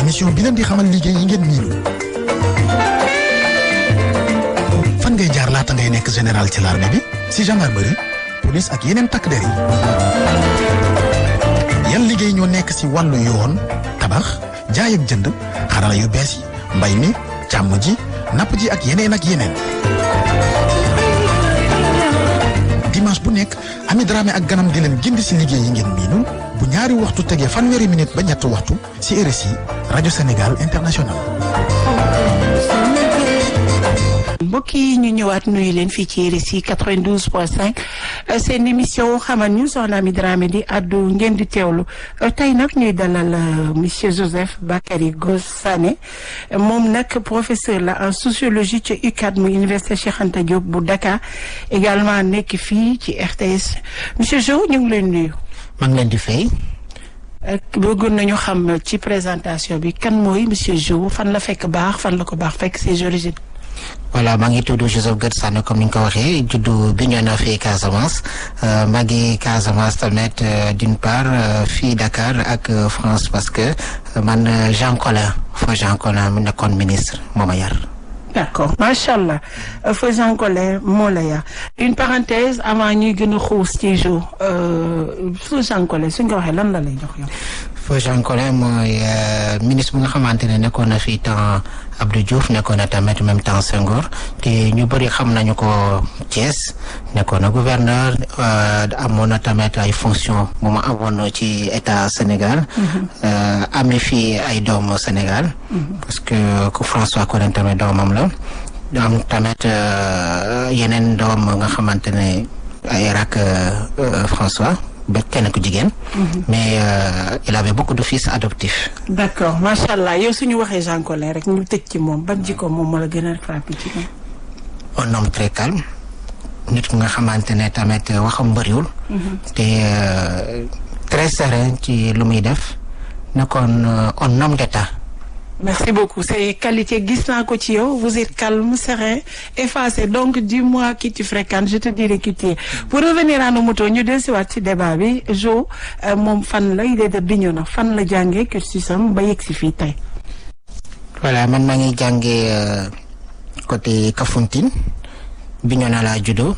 émission bi leen di xamal liggéey yi ngeen miinul fan ngay jaar laata ngay nekk général ci l'armée bi si gendarmerie police ak yeneen takk der yi yan liggéey ñoo nekk si wàllu yoon tabax jaay ak jënd xarala yu bees yi mbay mi càmm ji napp ji ak yeneen ak yeneen dimanche bu nekk Ami Dramé ak ganam di leen gindi si liggéey yi ngeen miinul bu ñaari waxtu tegee fanweeri minute ba ñetti waxtu si RSI rajo Sénégal international. mbokk yi ñu ñëwaat nuyu leen fii ci RSI 92.5 seen émission xamal ñu soxna Ami Dramé di addu ngeen di teewlu tey nag ñuy dalal monsieur Joseph Bakary Gossané moom nag professeur la en sociologie ci UCAD mu université Cheikh Anta Diop bu Dakar également nekk fii ci RTS monsieur Jo ñu ngi leen nuyu. maa ngi leen di fay. bëggoon nañu xam ci présentation bi kan mooy monsieur Jo fan la fekk baax fan la ko baax fekk ses origines. voilà maa ngi tudd Joseph Gërtsane comme ni nga ko waxee juddu Bignona fii Casamance maa ngi Casamance tamit d'une part fii Dakar ak France parce que man Jean Collin fa Jean Collin mu nekkoon ministre moo ma yar. d'accord macha allah fa Jean Collin moo la yar une parenthèse avant ñuy gën a xuus ci jour fa Jean Collin suñ ko waxee lan la lay jox yow. fa Jean Collin mooy ministre bu nga xamante ne nekkoon na fii temps Abdou Diouf nekkoon na tamit même temps Senghor te ñu bëri xam nañu ko Thiès nekkoon na gouverneur amoon na tamit ay fonction bu ma amoon ci état Sénégal amee fii ay doomu Sénégal parce que ku François Collin tamit doomam la am tamit yeneen doom nga xamante ne ay rak François ba kenn ku jigéen. mais il avait beaucoup de fils adoptifs. d'accord macha allah yow suñu waxee Jean Collin rek ñu tëj ci moom ban jikko moom moo la gën a frappé ci moom. un homme très calme nit ku nga xamante ne tamit waxam bëriwul. te très serein ci lu muy def nekkoon un homme d'état. merci beaucoup c'est qualité gis naa ko ci yow vous êtes calme serein effacé donc dis-moi qui tu fréquentes je te dirai qui tu es pour revenir à nos motos ñu dellusiwaat ci débat bi Jo moom fan la il est de Bignona fan la jàngee cursusam ba yegg si fii tey. voilà man maa ngi jàngee côté Kafountine Bignona laa juddoo